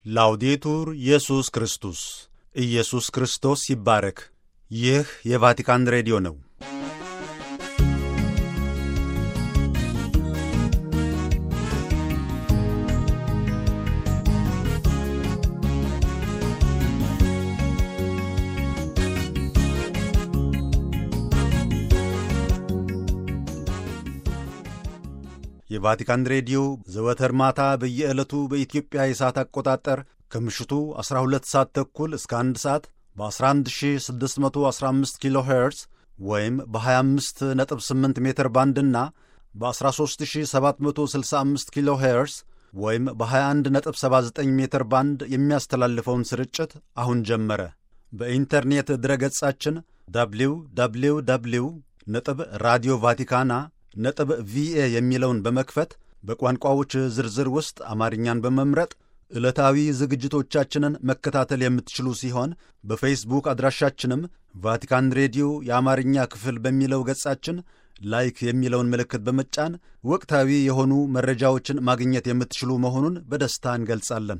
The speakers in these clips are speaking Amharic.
ላውዴቱር ኢየሱስ ክርስቶስ ኢየሱስ ክርስቶስ ይባረክ። ይህ የቫቲካን ሬዲዮ ነው። የቫቲካን ሬዲዮ ዘወትር ማታ በየዕለቱ በኢትዮጵያ የሰዓት አቆጣጠር ከምሽቱ 12 ሰዓት ተኩል እስከ 1 ሰዓት በ11615 ኪሎ ሄርዝ ወይም በ258 ሜትር ባንድና በ13765 ኪሎ ሄርዝ ወይም በ2179 ሜትር ባንድ የሚያስተላልፈውን ስርጭት አሁን ጀመረ። በኢንተርኔት ድረገጻችን ደብሊው ደብሊው ደብሊው ነጥብ ራዲዮ ቫቲካና ነጥብ ቪኤ የሚለውን በመክፈት በቋንቋዎች ዝርዝር ውስጥ አማርኛን በመምረጥ ዕለታዊ ዝግጅቶቻችንን መከታተል የምትችሉ ሲሆን በፌስቡክ አድራሻችንም ቫቲካን ሬዲዮ የአማርኛ ክፍል በሚለው ገጻችን ላይክ የሚለውን ምልክት በመጫን ወቅታዊ የሆኑ መረጃዎችን ማግኘት የምትችሉ መሆኑን በደስታ እንገልጻለን።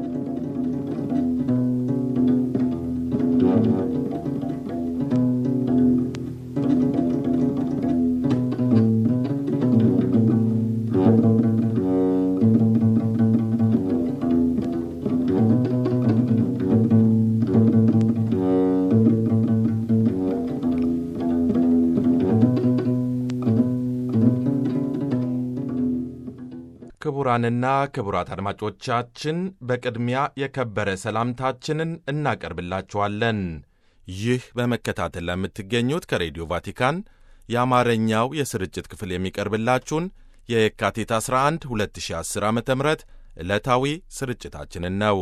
ክቡራንና ክቡራት አድማጮቻችን በቅድሚያ የከበረ ሰላምታችንን እናቀርብላችኋለን። ይህ በመከታተል ለምትገኙት ከሬዲዮ ቫቲካን የአማርኛው የስርጭት ክፍል የሚቀርብላችሁን የየካቲት 11 2010 ዓ ም ዕለታዊ ስርጭታችንን ነው።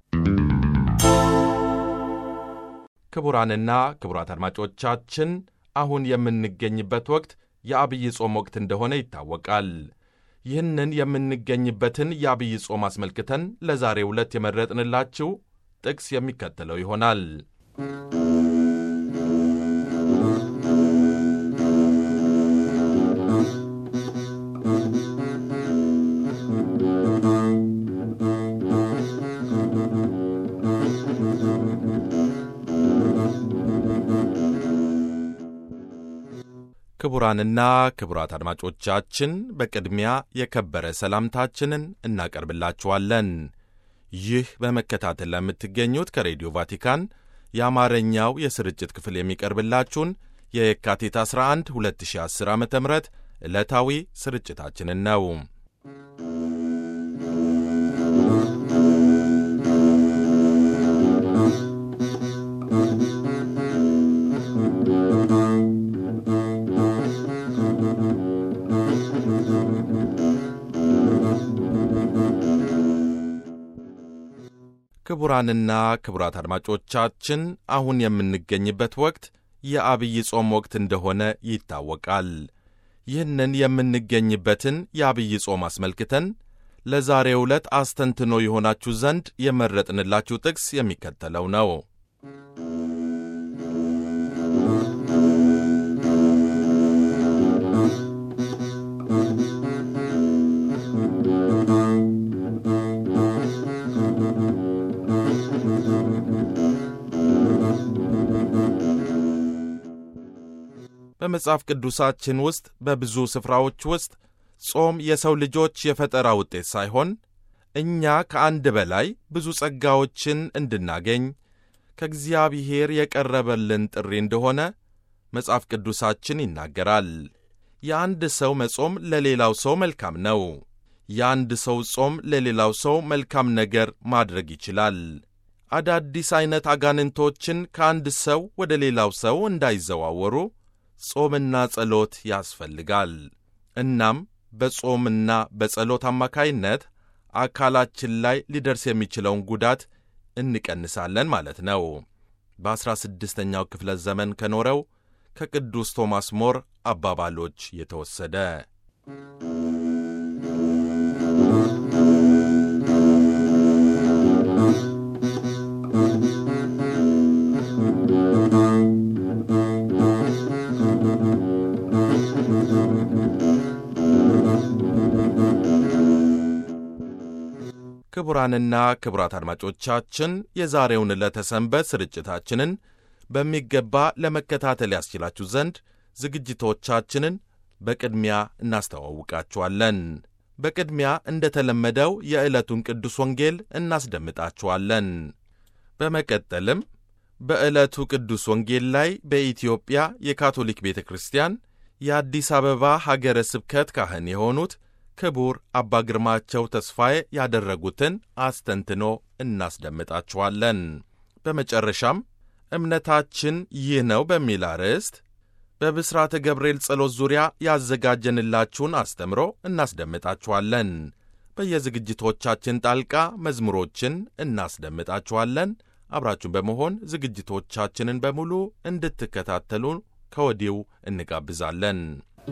ክቡራንና ክቡራት አድማጮቻችን አሁን የምንገኝበት ወቅት የአብይ ጾም ወቅት እንደሆነ ይታወቃል። ይህንን የምንገኝበትን የአብይ ጾም አስመልክተን ለዛሬው ዕለት የመረጥንላችሁ ጥቅስ የሚከተለው ይሆናል። ክቡራንና ክቡራት አድማጮቻችን በቅድሚያ የከበረ ሰላምታችንን እናቀርብላችኋለን። ይህ በመከታተል ለምትገኙት ከሬዲዮ ቫቲካን የአማርኛው የስርጭት ክፍል የሚቀርብላችሁን የየካቲት 11 2010 ዓ ም ዕለታዊ ስርጭታችንን ነው። ክቡራንና ክቡራት አድማጮቻችን አሁን የምንገኝበት ወቅት የአብይ ጾም ወቅት እንደሆነ ይታወቃል። ይህንን የምንገኝበትን የአብይ ጾም አስመልክተን ለዛሬው ዕለት አስተንትኖ የሆናችሁ ዘንድ የመረጥንላችሁ ጥቅስ የሚከተለው ነው። በመጽሐፍ ቅዱሳችን ውስጥ በብዙ ስፍራዎች ውስጥ ጾም የሰው ልጆች የፈጠራ ውጤት ሳይሆን እኛ ከአንድ በላይ ብዙ ጸጋዎችን እንድናገኝ ከእግዚአብሔር የቀረበልን ጥሪ እንደሆነ መጽሐፍ ቅዱሳችን ይናገራል። የአንድ ሰው መጾም ለሌላው ሰው መልካም ነው። የአንድ ሰው ጾም ለሌላው ሰው መልካም ነገር ማድረግ ይችላል። አዳዲስ ዐይነት አጋንንቶችን ከአንድ ሰው ወደ ሌላው ሰው እንዳይዘዋወሩ ጾምና ጸሎት ያስፈልጋል። እናም በጾምና በጸሎት አማካይነት አካላችን ላይ ሊደርስ የሚችለውን ጉዳት እንቀንሳለን ማለት ነው። በዐሥራ ስድስተኛው ክፍለ ዘመን ከኖረው ከቅዱስ ቶማስ ሞር አባባሎች የተወሰደ ክቡራንና ክቡራት አድማጮቻችን የዛሬውን ዕለተ ሰንበት ስርጭታችንን በሚገባ ለመከታተል ያስችላችሁ ዘንድ ዝግጅቶቻችንን በቅድሚያ እናስተዋውቃችኋለን። በቅድሚያ እንደተለመደው የዕለቱን ቅዱስ ወንጌል እናስደምጣችኋለን። በመቀጠልም በዕለቱ ቅዱስ ወንጌል ላይ በኢትዮጵያ የካቶሊክ ቤተ ክርስቲያን የአዲስ አበባ ሀገረ ስብከት ካህን የሆኑት ክቡር አባ ግርማቸው ተስፋዬ ያደረጉትን አስተንትኖ እናስደምጣችኋለን። በመጨረሻም እምነታችን ይህ ነው በሚል አርዕስት በብስራተ ገብርኤል ጸሎት ዙሪያ ያዘጋጀንላችሁን አስተምሮ እናስደምጣችኋለን። በየዝግጅቶቻችን ጣልቃ መዝሙሮችን እናስደምጣችኋለን። አብራችሁን በመሆን ዝግጅቶቻችንን በሙሉ እንድትከታተሉ ከወዲሁ እንጋብዛለን።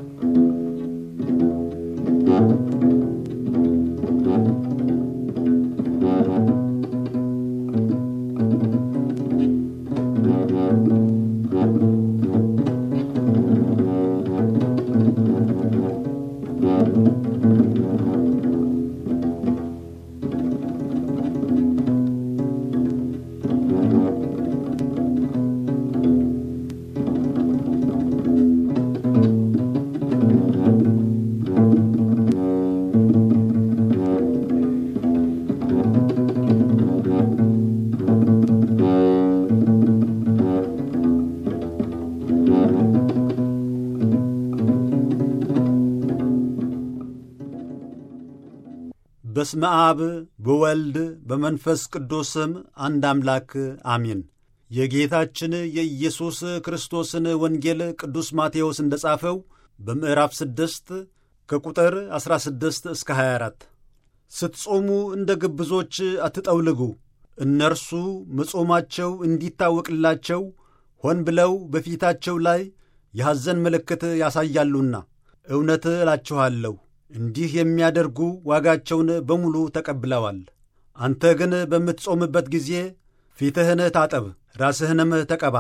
በስመ አብ በወልድ በመንፈስ ቅዱስም አንድ አምላክ አሚን። የጌታችን የኢየሱስ ክርስቶስን ወንጌል ቅዱስ ማቴዎስ እንደ ጻፈው በምዕራፍ ስድስት ከቁጥር 16 እስከ 24 ስትጾሙ እንደ ግብዞች አትጠውልጉ፣ እነርሱ መጾማቸው እንዲታወቅላቸው ሆን ብለው በፊታቸው ላይ የሐዘን ምልክት ያሳያሉና፣ እውነት እላችኋለሁ እንዲህ የሚያደርጉ ዋጋቸውን በሙሉ ተቀብለዋል። አንተ ግን በምትጾምበት ጊዜ ፊትህን ታጠብ፣ ራስህንም ተቀባ።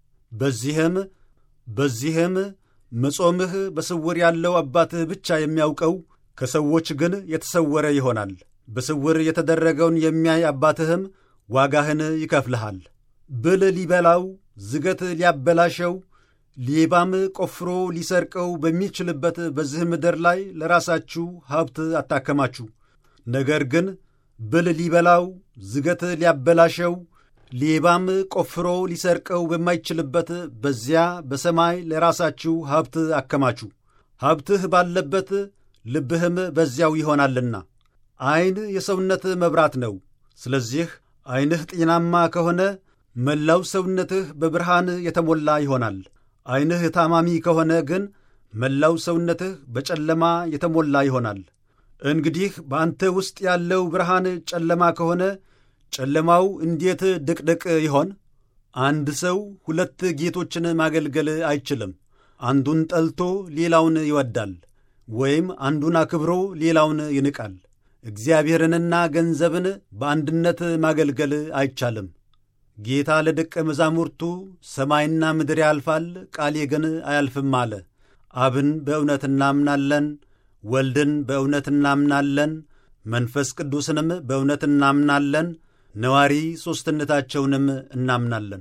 በዚህም በዚህም መጾምህ በስውር ያለው አባትህ ብቻ የሚያውቀው ከሰዎች ግን የተሰወረ ይሆናል። በስውር የተደረገውን የሚያይ አባትህም ዋጋህን ይከፍልሃል። ብል ሊበላው፣ ዝገት ሊያበላሸው ሌባም ቆፍሮ ሊሰርቀው በሚችልበት በዚህ ምድር ላይ ለራሳችሁ ሀብት አታከማችሁ። ነገር ግን ብል ሊበላው፣ ዝገት ሊያበላሸው፣ ሌባም ቆፍሮ ሊሰርቀው በማይችልበት በዚያ በሰማይ ለራሳችሁ ሀብት አከማችሁ። ሀብትህ ባለበት ልብህም በዚያው ይሆናልና። ዐይን የሰውነት መብራት ነው። ስለዚህ ዐይንህ ጤናማ ከሆነ መላው ሰውነትህ በብርሃን የተሞላ ይሆናል። ዐይንህ ታማሚ ከሆነ ግን መላው ሰውነትህ በጨለማ የተሞላ ይሆናል። እንግዲህ በአንተ ውስጥ ያለው ብርሃን ጨለማ ከሆነ ጨለማው እንዴት ድቅድቅ ይሆን? አንድ ሰው ሁለት ጌቶችን ማገልገል አይችልም። አንዱን ጠልቶ ሌላውን ይወዳል፣ ወይም አንዱን አክብሮ ሌላውን ይንቃል። እግዚአብሔርንና ገንዘብን በአንድነት ማገልገል አይቻልም። ጌታ ለደቀ መዛሙርቱ ሰማይና ምድር ያልፋል፣ ቃሌ ግን አያልፍም አለ። አብን በእውነት እናምናለን፣ ወልድን በእውነት እናምናለን፣ መንፈስ ቅዱስንም በእውነት እናምናለን፣ ነዋሪ ሦስትነታቸውንም እናምናለን።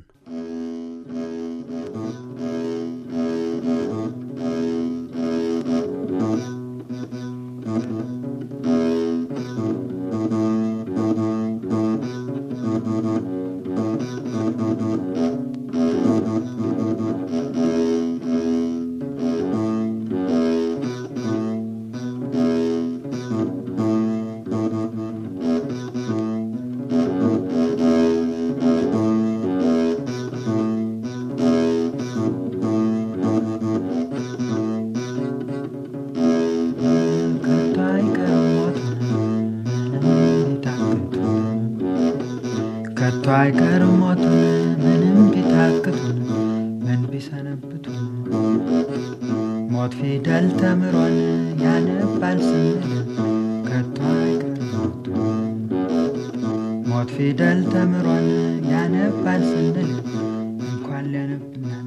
ከቶ አይቀርም ሞቱን ምንም ቢታክቱን ምን ቢሰነብቱ ሞት ፊደል ተምሮን ያነባል ስንል ከቶ አይቀርም ሞቱን ሞት ፊደል ተምሮን ያነባል ስንል እንኳን ሊያነብናን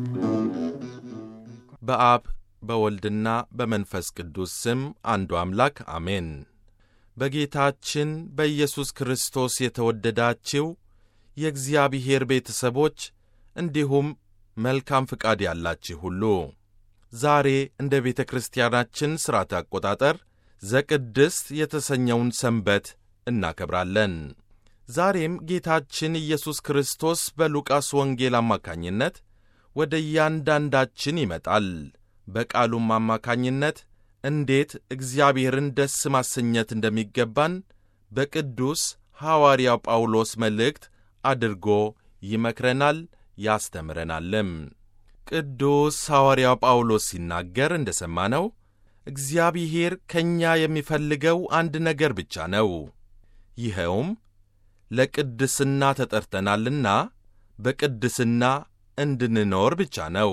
በአብ በወልድና በመንፈስ ቅዱስ ስም አንዱ አምላክ አሜን። በጌታችን በኢየሱስ ክርስቶስ የተወደዳችው የእግዚአብሔር ቤተሰቦች እንዲሁም መልካም ፍቃድ ያላችሁ ሁሉ ዛሬ እንደ ቤተ ክርስቲያናችን ሥርዓት አቆጣጠር ዘቅድስት የተሰኘውን ሰንበት እናከብራለን። ዛሬም ጌታችን ኢየሱስ ክርስቶስ በሉቃስ ወንጌል አማካኝነት ወደ እያንዳንዳችን ይመጣል። በቃሉም አማካኝነት እንዴት እግዚአብሔርን ደስ ማሰኘት እንደሚገባን በቅዱስ ሐዋርያው ጳውሎስ መልእክት አድርጎ ይመክረናል ያስተምረናልም። ቅዱስ ሐዋርያው ጳውሎስ ሲናገር እንደ ሰማነው እግዚአብሔር ከእኛ የሚፈልገው አንድ ነገር ብቻ ነው። ይኸውም ለቅድስና ተጠርተናልና በቅድስና እንድንኖር ብቻ ነው።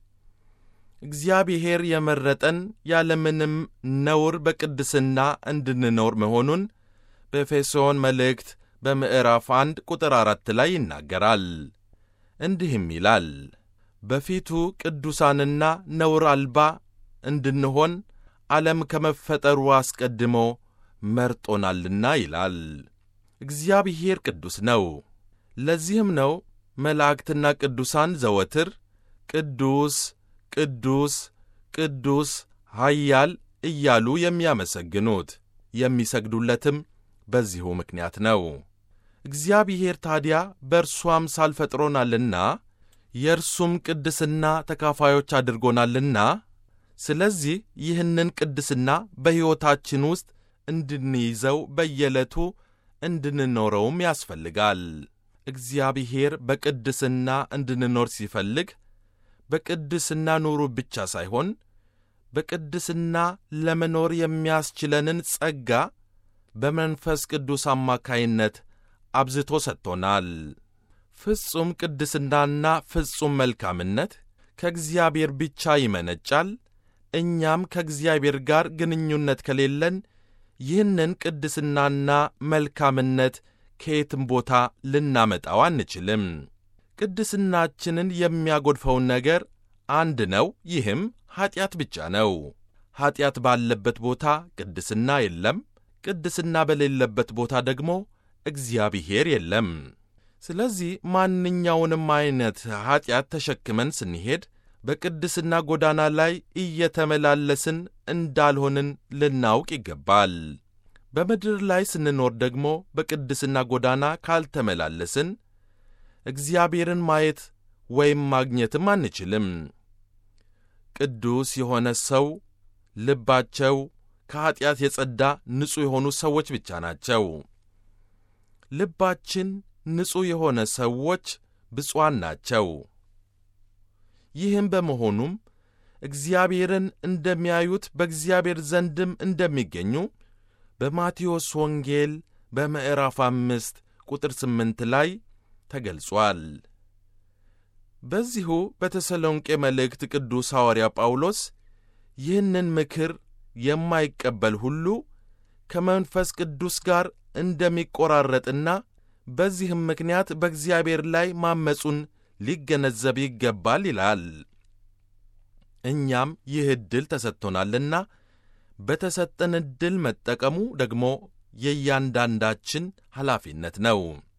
እግዚአብሔር የመረጠን ያለምንም ነውር በቅድስና እንድንኖር መሆኑን በኤፌሶን መልእክት በምዕራፍ አንድ ቁጥር አራት ላይ ይናገራል። እንዲህም ይላል በፊቱ ቅዱሳንና ነውር አልባ እንድንሆን ዓለም ከመፈጠሩ አስቀድሞ መርጦናልና ይላል። እግዚአብሔር ቅዱስ ነው። ለዚህም ነው መላእክትና ቅዱሳን ዘወትር ቅዱስ ቅዱስ ቅዱስ ኃያል እያሉ የሚያመሰግኑት የሚሰግዱለትም በዚሁ ምክንያት ነው። እግዚአብሔር ታዲያ በእርሱ አምሳል ፈጥሮናልና የእርሱም ቅድስና ተካፋዮች አድርጎናልና ስለዚህ ይህንን ቅድስና በሕይወታችን ውስጥ እንድንይዘው በየዕለቱ እንድንኖረውም ያስፈልጋል። እግዚአብሔር በቅድስና እንድንኖር ሲፈልግ በቅድስና ኑሩ ብቻ ሳይሆን በቅድስና ለመኖር የሚያስችለንን ጸጋ በመንፈስ ቅዱስ አማካይነት አብዝቶ ሰጥቶናል። ፍጹም ቅድስናና ፍጹም መልካምነት ከእግዚአብሔር ብቻ ይመነጫል። እኛም ከእግዚአብሔር ጋር ግንኙነት ከሌለን ይህንን ቅድስናና መልካምነት ከየትም ቦታ ልናመጣው አንችልም። ቅድስናችንን የሚያጎድፈውን ነገር አንድ ነው። ይህም ኀጢአት ብቻ ነው። ኀጢአት ባለበት ቦታ ቅድስና የለም። ቅድስና በሌለበት ቦታ ደግሞ እግዚአብሔር የለም። ስለዚህ ማንኛውንም ዐይነት ኀጢአት ተሸክመን ስንሄድ በቅድስና ጎዳና ላይ እየተመላለስን እንዳልሆንን ልናውቅ ይገባል። በምድር ላይ ስንኖር ደግሞ በቅድስና ጎዳና ካልተመላለስን እግዚአብሔርን ማየት ወይም ማግኘትም አንችልም። ቅዱስ የሆነ ሰው ልባቸው ከኀጢአት የጸዳ ንጹሕ የሆኑ ሰዎች ብቻ ናቸው። ልባችን ንጹሕ የሆነ ሰዎች ብፁዓን ናቸው። ይህም በመሆኑም እግዚአብሔርን እንደሚያዩት በእግዚአብሔር ዘንድም እንደሚገኙ በማቴዎስ ወንጌል በምዕራፍ አምስት ቁጥር ስምንት ላይ ተገልጿል። በዚሁ በተሰሎንቄ መልእክት ቅዱስ ሐዋርያ ጳውሎስ ይህንን ምክር የማይቀበል ሁሉ ከመንፈስ ቅዱስ ጋር እንደሚቆራረጥና በዚህም ምክንያት በእግዚአብሔር ላይ ማመፁን ሊገነዘብ ይገባል ይላል። እኛም ይህ ዕድል ተሰጥቶናልና በተሰጠን ዕድል መጠቀሙ ደግሞ የእያንዳንዳችን ኃላፊነት ነው።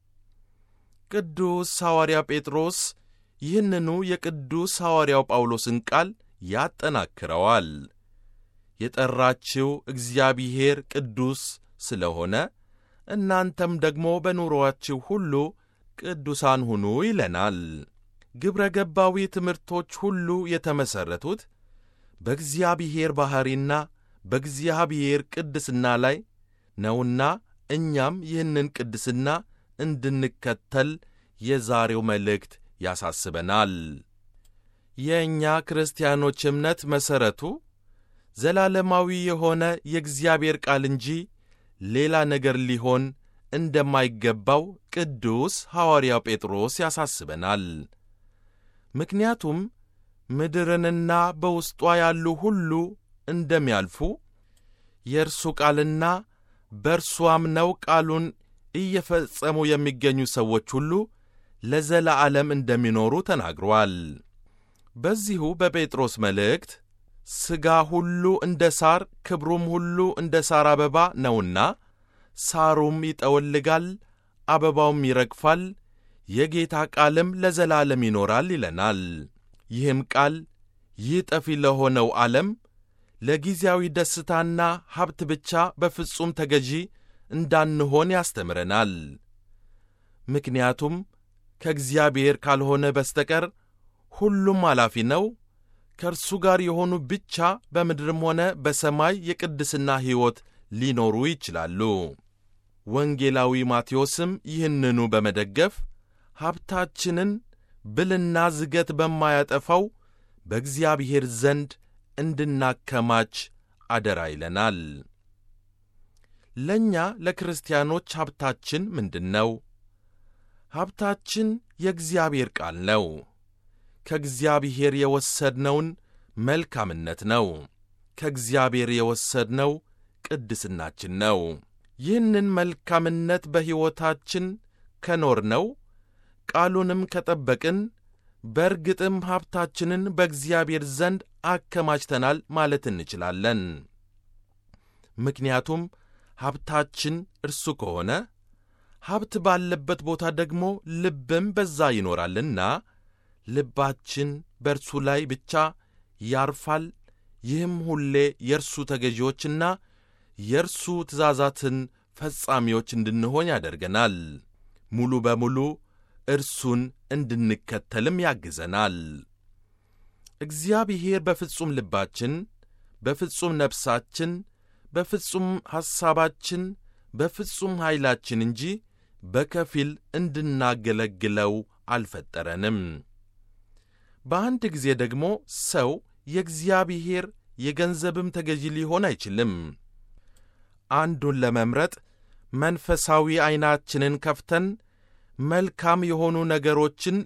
ቅዱስ ሐዋርያ ጴጥሮስ ይህንኑ የቅዱስ ሐዋርያው ጳውሎስን ቃል ያጠናክረዋል። የጠራችው እግዚአብሔር ቅዱስ ስለሆነ እናንተም ደግሞ በኑሮአችሁ ሁሉ ቅዱሳን ሁኑ ይለናል። ግብረ ገባዊ ትምህርቶች ሁሉ የተመሠረቱት በእግዚአብሔር ባሕሪና በእግዚአብሔር ቅድስና ላይ ነውና እኛም ይህንን ቅድስና እንድንከተል የዛሬው መልእክት ያሳስበናል። የእኛ ክርስቲያኖች እምነት መሠረቱ ዘላለማዊ የሆነ የእግዚአብሔር ቃል እንጂ ሌላ ነገር ሊሆን እንደማይገባው ቅዱስ ሐዋርያው ጴጥሮስ ያሳስበናል። ምክንያቱም ምድርንና በውስጧ ያሉ ሁሉ እንደሚያልፉ የእርሱ ቃልና በእርሱ አምነው ቃሉን እየፈጸሙ የሚገኙ ሰዎች ሁሉ ለዘላዓለም እንደሚኖሩ ተናግሯል። በዚሁ በጴጥሮስ መልእክት ሥጋ ሁሉ እንደ ሳር ክብሩም ሁሉ እንደ ሳር አበባ ነውና ሳሩም ይጠወልጋል፣ አበባውም ይረግፋል፣ የጌታ ቃልም ለዘላለም ይኖራል ይለናል። ይህም ቃል ይህ ጠፊ ለሆነው ዓለም ለጊዜያዊ ደስታና ሀብት ብቻ በፍጹም ተገዢ እንዳንሆን ያስተምረናል። ምክንያቱም ከእግዚአብሔር ካልሆነ በስተቀር ሁሉም አላፊ ነው። ከእርሱ ጋር የሆኑ ብቻ በምድርም ሆነ በሰማይ የቅድስና ሕይወት ሊኖሩ ይችላሉ። ወንጌላዊ ማቴዎስም ይህንኑ በመደገፍ ሀብታችንን ብልና ዝገት በማያጠፋው በእግዚአብሔር ዘንድ እንድናከማች አደራ ይለናል። ለእኛ ለክርስቲያኖች ሀብታችን ምንድን ነው? ሀብታችን የእግዚአብሔር ቃል ነው። ከእግዚአብሔር የወሰድነውን መልካምነት ነው። ከእግዚአብሔር የወሰድነው ቅድስናችን ነው። ይህንን መልካምነት በሕይወታችን ከኖርነው ቃሉንም ከጠበቅን በእርግጥም ሀብታችንን በእግዚአብሔር ዘንድ አከማችተናል ማለት እንችላለን። ምክንያቱም ሀብታችን እርሱ ከሆነ ሀብት ባለበት ቦታ ደግሞ ልብም በዛ ይኖራልና ልባችን በእርሱ ላይ ብቻ ያርፋል። ይህም ሁሌ የእርሱ ተገዢዎችና የእርሱ ትእዛዛትን ፈጻሚዎች እንድንሆን ያደርገናል። ሙሉ በሙሉ እርሱን እንድንከተልም ያግዘናል። እግዚአብሔር በፍጹም ልባችን፣ በፍጹም ነፍሳችን፣ በፍጹም ሐሳባችን፣ በፍጹም ኃይላችን እንጂ በከፊል እንድናገለግለው አልፈጠረንም። በአንድ ጊዜ ደግሞ ሰው የእግዚአብሔር የገንዘብም ተገዢ ሊሆን አይችልም። አንዱን ለመምረጥ መንፈሳዊ ዐይናችንን ከፍተን መልካም የሆኑ ነገሮችን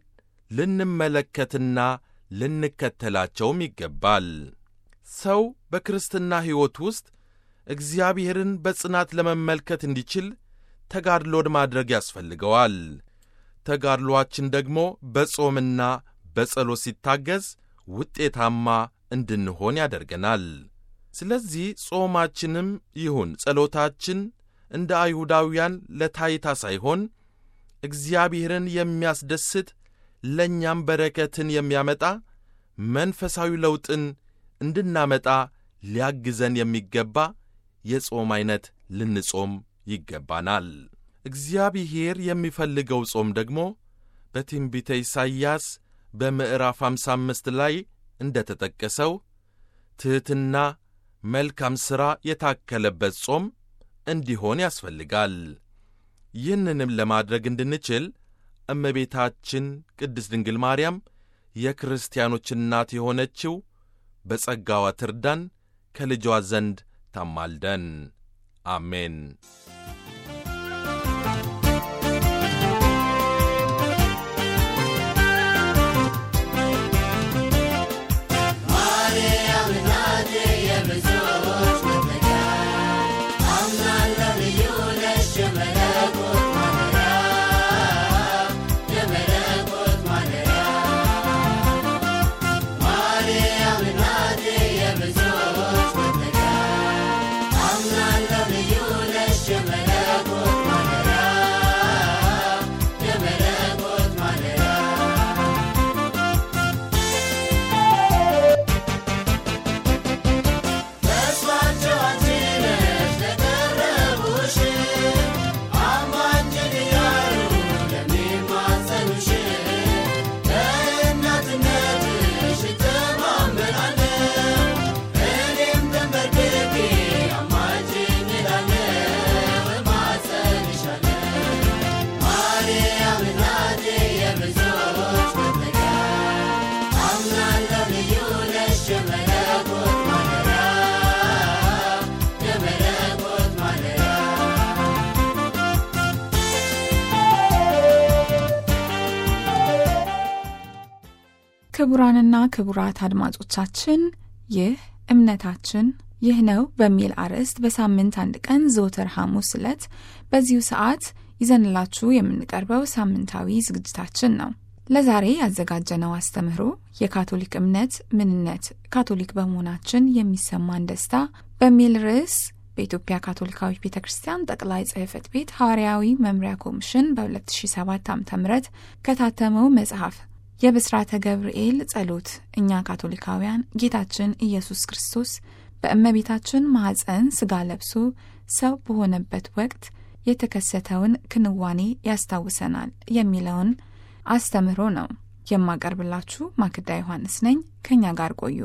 ልንመለከትና ልንከተላቸውም ይገባል። ሰው በክርስትና ሕይወት ውስጥ እግዚአብሔርን በጽናት ለመመልከት እንዲችል ተጋድሎን ማድረግ ያስፈልገዋል። ተጋድሎአችን ደግሞ በጾምና በጸሎት ሲታገዝ ውጤታማ እንድንሆን ያደርገናል። ስለዚህ ጾማችንም ይሁን ጸሎታችን እንደ አይሁዳውያን ለታይታ ሳይሆን እግዚአብሔርን የሚያስደስት ለእኛም በረከትን የሚያመጣ መንፈሳዊ ለውጥን እንድናመጣ ሊያግዘን የሚገባ የጾም ዐይነት ልንጾም ይገባናል። እግዚአብሔር የሚፈልገው ጾም ደግሞ በትንቢተ ኢሳይያስ በምዕራፍ 55 ላይ እንደ ተጠቀሰው ትሕትና፣ መልካም ሥራ የታከለበት ጾም እንዲሆን ያስፈልጋል። ይህንንም ለማድረግ እንድንችል እመቤታችን ቅድስት ድንግል ማርያም የክርስቲያኖች እናት የሆነችው በጸጋዋ ትርዳን፣ ከልጇ ዘንድ ታማልደን። አሜን። ክቡራንና ክቡራት አድማጮቻችን ይህ እምነታችን ይህ ነው በሚል አርዕስት በሳምንት አንድ ቀን ዘወትር ሐሙስ ዕለት በዚሁ ሰዓት ይዘንላችሁ የምንቀርበው ሳምንታዊ ዝግጅታችን ነው። ለዛሬ ያዘጋጀነው አስተምህሮ የካቶሊክ እምነት ምንነት፣ ካቶሊክ በመሆናችን የሚሰማን ደስታ በሚል ርዕስ በኢትዮጵያ ካቶሊካዊት ቤተ ክርስቲያን ጠቅላይ ጽሕፈት ቤት ሐዋርያዊ መምሪያ ኮሚሽን በ2007 ዓ ም ከታተመው መጽሐፍ የብስራተ ገብርኤል ጸሎት እኛ ካቶሊካውያን ጌታችን ኢየሱስ ክርስቶስ በእመቤታችን ማኅፀን ሥጋ ለብሶ ሰው በሆነበት ወቅት የተከሰተውን ክንዋኔ ያስታውሰናል የሚለውን አስተምህሮ ነው የማቀርብላችሁ። ማክዳ ዮሐንስ ነኝ። ከእኛ ጋር ቆዩ።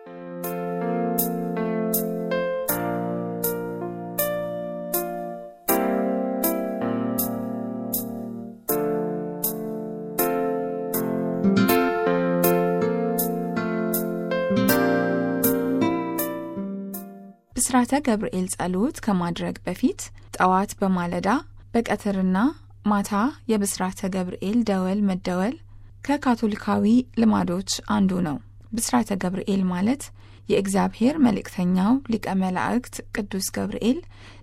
ብስራተ ገብርኤል ጸሎት ከማድረግ በፊት ጠዋት በማለዳ በቀትርና ማታ የብስራተ ገብርኤል ደወል መደወል ከካቶሊካዊ ልማዶች አንዱ ነው። ብስራተ ገብርኤል ማለት የእግዚአብሔር መልእክተኛው ሊቀ መላእክት ቅዱስ ገብርኤል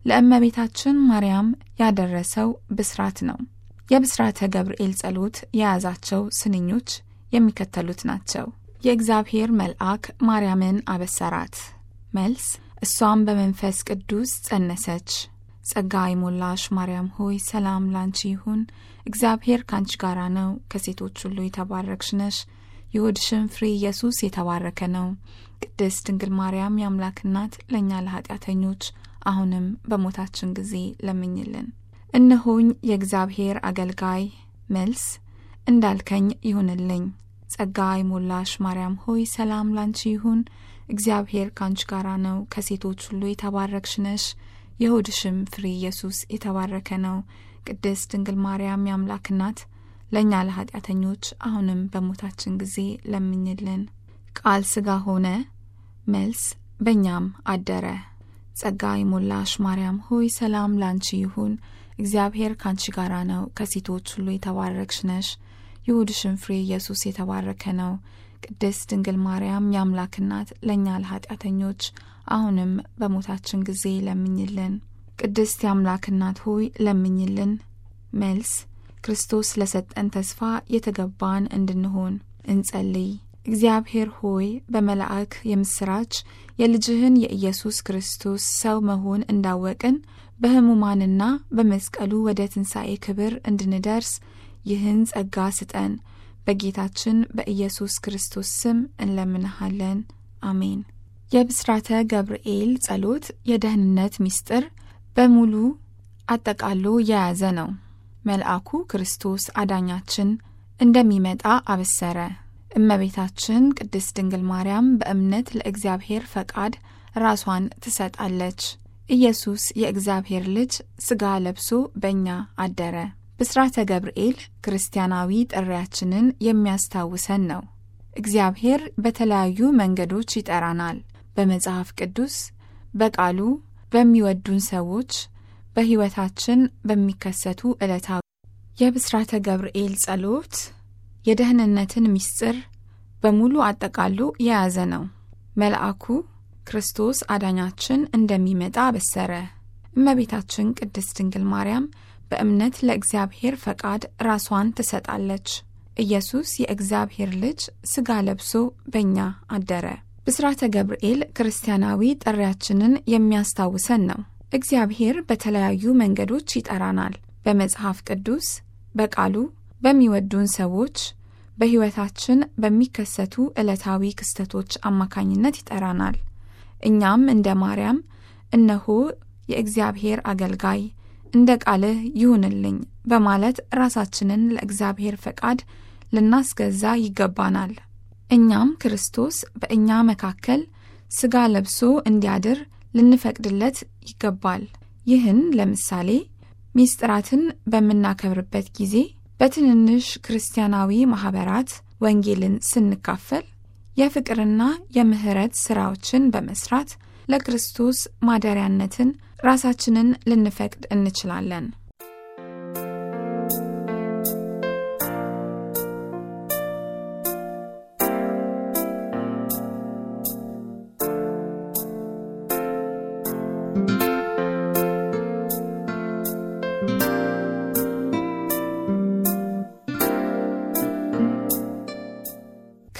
ለእመቤታችን ማርያም ያደረሰው ብስራት ነው። የብስራተ ገብርኤል ጸሎት የያዛቸው ስንኞች የሚከተሉት ናቸው። የእግዚአብሔር መልአክ ማርያምን አበሰራት። መልስ እሷም በመንፈስ ቅዱስ ጸነሰች። ጸጋ የሞላሽ ማርያም ሆይ ሰላም ላንቺ ይሁን፣ እግዚአብሔር ካንቺ ጋራ ነው፣ ከሴቶች ሁሉ የተባረክሽ ነሽ፣ የሆድሽም ፍሬ ኢየሱስ የተባረከ ነው። ቅድስት ድንግል ማርያም የአምላክ እናት ለእኛ ለኃጢአተኞች አሁንም በሞታችን ጊዜ ለምኝልን። እነሆኝ የእግዚአብሔር አገልጋይ። መልስ እንዳልከኝ ይሁንልኝ። ጸጋ የሞላሽ ማርያም ሆይ ሰላም ላንቺ ይሁን እግዚአብሔር ካንቺ ጋራ ነው፣ ከሴቶች ሁሉ የተባረክሽ ነሽ፣ የሆድሽም ፍሬ ኢየሱስ የተባረከ ነው። ቅድስት ድንግል ማርያም የአምላክ እናት ለእኛ ለኃጢአተኞች አሁንም በሞታችን ጊዜ ለምኝልን። ቃል ሥጋ ሆነ። መልስ በእኛም አደረ። ጸጋ የሞላሽ ማርያም ሆይ ሰላም ላንቺ ይሁን፣ እግዚአብሔር ካንቺ ጋራ ነው፣ ከሴቶች ሁሉ የተባረክሽ ነሽ፣ የሆድሽም ፍሬ ኢየሱስ የተባረከ ነው። ቅድስት ድንግል ማርያም የአምላክ እናት ለእኛ ለኃጢአተኞች አሁንም በሞታችን ጊዜ ለምኝልን። ቅድስት የአምላክ እናት ሆይ ለምኝልን። መልስ ክርስቶስ ለሰጠን ተስፋ የተገባን እንድንሆን እንጸልይ። እግዚአብሔር ሆይ በመልአክ የምስራች የልጅህን የኢየሱስ ክርስቶስ ሰው መሆን እንዳወቅን በሕሙማንና በመስቀሉ ወደ ትንሣኤ ክብር እንድንደርስ ይህን ጸጋ ስጠን። በጌታችን በኢየሱስ ክርስቶስ ስም እንለምንሃለን። አሜን። የብስራተ ገብርኤል ጸሎት የደህንነት ምስጢር በሙሉ አጠቃሎ የያዘ ነው። መልአኩ ክርስቶስ አዳኛችን እንደሚመጣ አበሰረ። እመቤታችን ቅድስት ድንግል ማርያም በእምነት ለእግዚአብሔር ፈቃድ ራሷን ትሰጣለች። ኢየሱስ የእግዚአብሔር ልጅ ሥጋ ለብሶ በእኛ አደረ። ብስራተ ገብርኤል ክርስቲያናዊ ጥሪያችንን የሚያስታውሰን ነው። እግዚአብሔር በተለያዩ መንገዶች ይጠራናል። በመጽሐፍ ቅዱስ፣ በቃሉ፣ በሚወዱን ሰዎች፣ በሕይወታችን በሚከሰቱ ዕለታዊ የብስራተ ገብርኤል ጸሎት የደህንነትን ምስጢር በሙሉ አጠቃሎ የያዘ ነው። መልአኩ ክርስቶስ አዳኛችን እንደሚመጣ አበሰረ። እመቤታችን ቅድስት ድንግል ማርያም በእምነት ለእግዚአብሔር ፈቃድ ራሷን ትሰጣለች። ኢየሱስ የእግዚአብሔር ልጅ ሥጋ ለብሶ በእኛ አደረ። ብስራተ ገብርኤል ክርስቲያናዊ ጥሪያችንን የሚያስታውሰን ነው። እግዚአብሔር በተለያዩ መንገዶች ይጠራናል። በመጽሐፍ ቅዱስ፣ በቃሉ፣ በሚወዱን ሰዎች፣ በሕይወታችን በሚከሰቱ ዕለታዊ ክስተቶች አማካኝነት ይጠራናል። እኛም እንደ ማርያም እነሆ የእግዚአብሔር አገልጋይ እንደ ቃልህ ይሁንልኝ በማለት ራሳችንን ለእግዚአብሔር ፈቃድ ልናስገዛ ይገባናል። እኛም ክርስቶስ በእኛ መካከል ሥጋ ለብሶ እንዲያድር ልንፈቅድለት ይገባል። ይህን ለምሳሌ ሚስጥራትን በምናከብርበት ጊዜ በትንንሽ ክርስቲያናዊ ማኅበራት ወንጌልን ስንካፈል የፍቅርና የምሕረት ሥራዎችን በመስራት ለክርስቶስ ማደሪያነትን ራሳችንን ልንፈቅድ እንችላለን።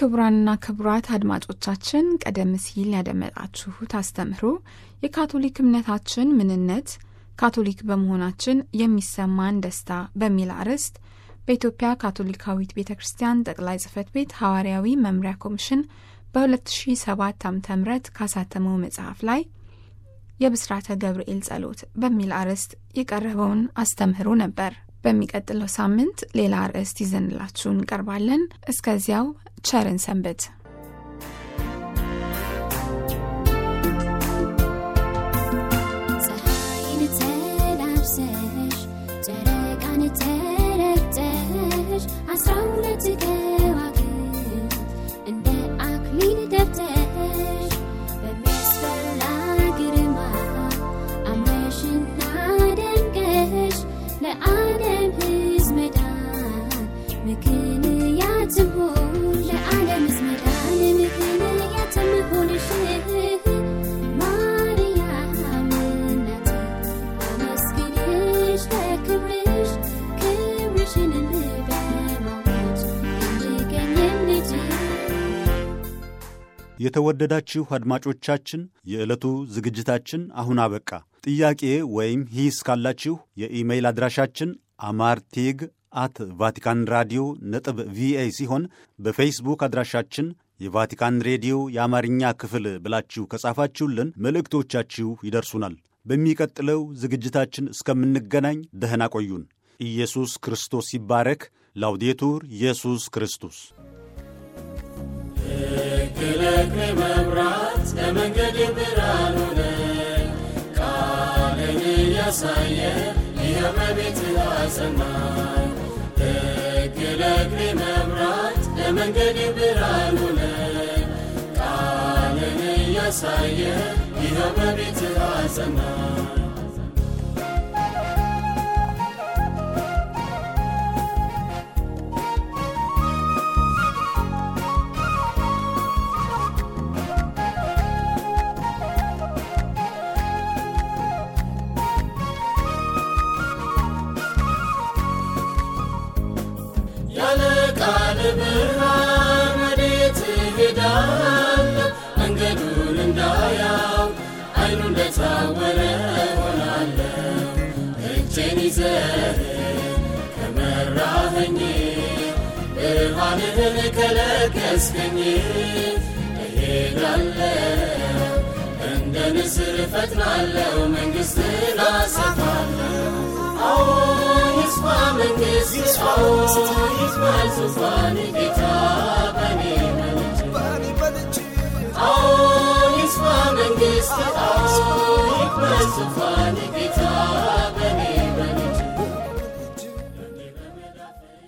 ክቡራንና ክቡራት አድማጮቻችን ቀደም ሲል ያደመጣችሁት አስተምህሮ የካቶሊክ እምነታችን ምንነት፣ ካቶሊክ በመሆናችን የሚሰማን ደስታ በሚል አርዕስት በኢትዮጵያ ካቶሊካዊት ቤተ ክርስቲያን ጠቅላይ ጽሕፈት ቤት ሐዋርያዊ መምሪያ ኮሚሽን በ2007 ዓ ም ካሳተመው መጽሐፍ ላይ የብስራተ ገብርኤል ጸሎት በሚል አርዕስት የቀረበውን አስተምህሮ ነበር። በሚቀጥለው ሳምንት ሌላ አርዕስት ይዘንላችሁ እንቀርባለን። እስከዚያው ቸርን ሰንብት። ፀሐይን ተላብሰሽ ጨረቃን ተረግጠሽ አስራ ሁለት ከዋክብት እንደ አክሊል ደብተሽ በሚያስፈራ ግርማ አምረሽና ደምቀሽ ለዓለም ሕዝብ መዳን ምክንያት ትሆን ለዓለም ሕዝብ መዳን ምክንያት ትሆንሽ ማርያም እናቴ አመስግንሽ ለክብርሽ ክብርሽን በማወጅ እንድገኝም ልጅ የተወደዳችሁ አድማጮቻችን የዕለቱ ዝግጅታችን አሁን አበቃ። ጥያቄ ወይም ሂስ ካላችሁ የኢሜይል አድራሻችን አማርቴግ አት ቫቲካን ራዲዮ ነጥብ ቪኦኤ ሲሆን በፌስቡክ አድራሻችን የቫቲካን ሬዲዮ የአማርኛ ክፍል ብላችሁ ከጻፋችሁልን መልእክቶቻችሁ ይደርሱናል። በሚቀጥለው ዝግጅታችን እስከምንገናኝ ደህና ቆዩን። ኢየሱስ ክርስቶስ ይባረክ። ላውዴቱር ኢየሱስ ክርስቶስ ክለክሌ መብራት ለመንገድ ብርሃን ሆነ ቃልን እያሳየ ይኸው በቤት አጸናኝ ክለክሌ መብራት ለመንገድ ብርሃን ሆነ ቃልን እያሳየ ይኸው በቤት አጸናኝ ያለ ቃል ብርሃን ወዴት እሄዳለሁ? መንገዱን እንዳያው አይኑ እንደታወረ ሆናለሁ። እጄን ይዘህ ከመራኸኝ ብርሃንህን ከለገስከኝ እሄዳለሁ እንደ ንስር እፈጥናለሁ መንግሥትን አሰፋለሁ። አዎ ይስፋ መንግሥት አዎ ይስፋ ዙፋን ጌታ በኔ መልጅ አዎ ይስፋ መንግሥት አዎ ይክበር ዙፋን